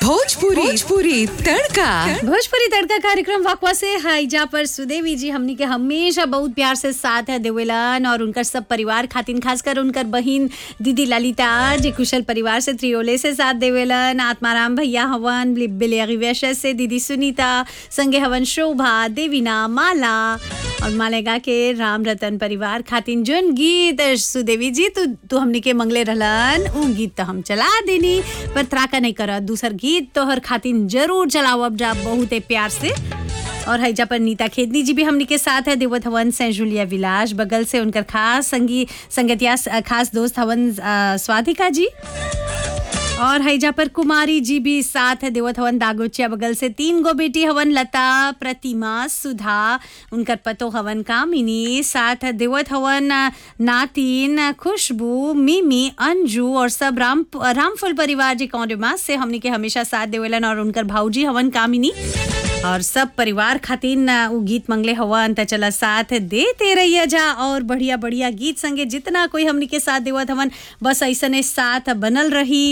भोजपुरी भोजपुरी तड़का भोजपुरी तड़का कार्यक्रम वाकवा से हाईजा पर सुदेवी जी हमनी के हमेशा बहुत प्यार से साथ है देवेलन और उनकर सब परिवार खातिन खासकर उनकर बहिन दीदी ललिता जी कुशल परिवार से त्रियोले से साथ देवेलन आत्माराम भैया हवन बिलियगी वैश्य से दीदी सुनीता संगे हवन शोभा देवीना माला और मालेगा के राम रतन परिवार खातिन जोन गीत सुदेवी जी तू तू हमनी के मंगले रहलन उ गीत तो हम चला देनी पर त्राका नहीं कर दूसर गीत तोहर खातिन जरूर चलाओ अब जा बहुत ही प्यार से और हैजा पर नीता खेदनी जी भी हमनी के साथ है देवत हवन से जुलिया विलास बगल से उनकर खास संगी संगतिया खास दोस्त हवन अ, स्वाधिका जी और हैजा पर कुमारी जी भी साथ है देवत हवन दागोचिया बगल से तीन गो बेटी हवन लता प्रतिमा सुधा उनकर पतो हवन कामिनी साथ है देवत हवन नातिन खुशबू मिमी अंजू और सब राम रामफुल परिवार जी कौंडमास से हमनी के हमेशा साथ देवेलन और उनकर भाऊजी हवन कामिनी और सब परिवार खातिन उ गीत मंगले हवन त चला साथ देते रहिए जा और बढ़िया बढ़िया गीत संगे जितना कोई हमनी के साथ देवत हवन बस ऐसने साथ बनल रही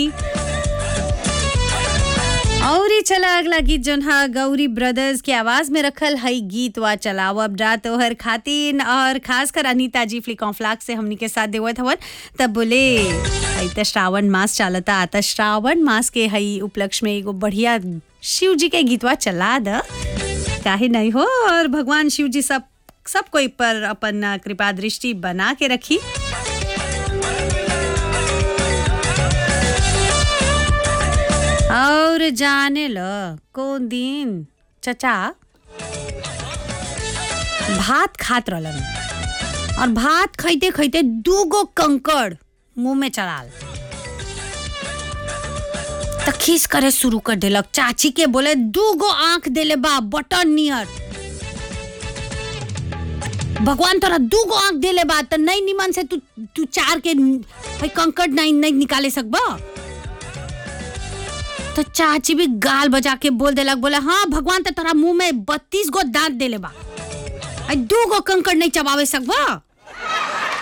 और ही चला अगला गीत जोन हा गौरी ब्रदर्स के आवाज में रखल हई गीत वा चलाओ अब जा तोहर खातिन और खासकर अनीता जी फ्लिक फ्लाक से हमनी के साथ देवत हवन तब बोले हई त श्रावण मास चलता त श्रावण मास के हई उपलक्ष्य में एगो बढ़िया शिव जी के गीतवा चला द काहे नहीं हो और भगवान शिव जी सब सब कोई पर अपन कृपा दृष्टि बना के रखी और जाने ल कौन दिन चचा भात खात रहलन और भात खैते खैते दूगो कंकड़ मुंह में चढ़ाल त खीस करे शुरू कर देलक चाची के बोले दूगो आंख देले बा बटन नियर भगवान तोरा दूगो आंख देले बा त नहीं निमन से तू तू चार के भाई कंकड़ नहीं नहीं निकाले सकबा तो चाची भी गाल बजा के बोल देलक बोले हाँ भगवान तो तोरा मुंह में बत्तीस गो दांत देले बा आई दू गो कंकड़ नहीं चबावे सकबा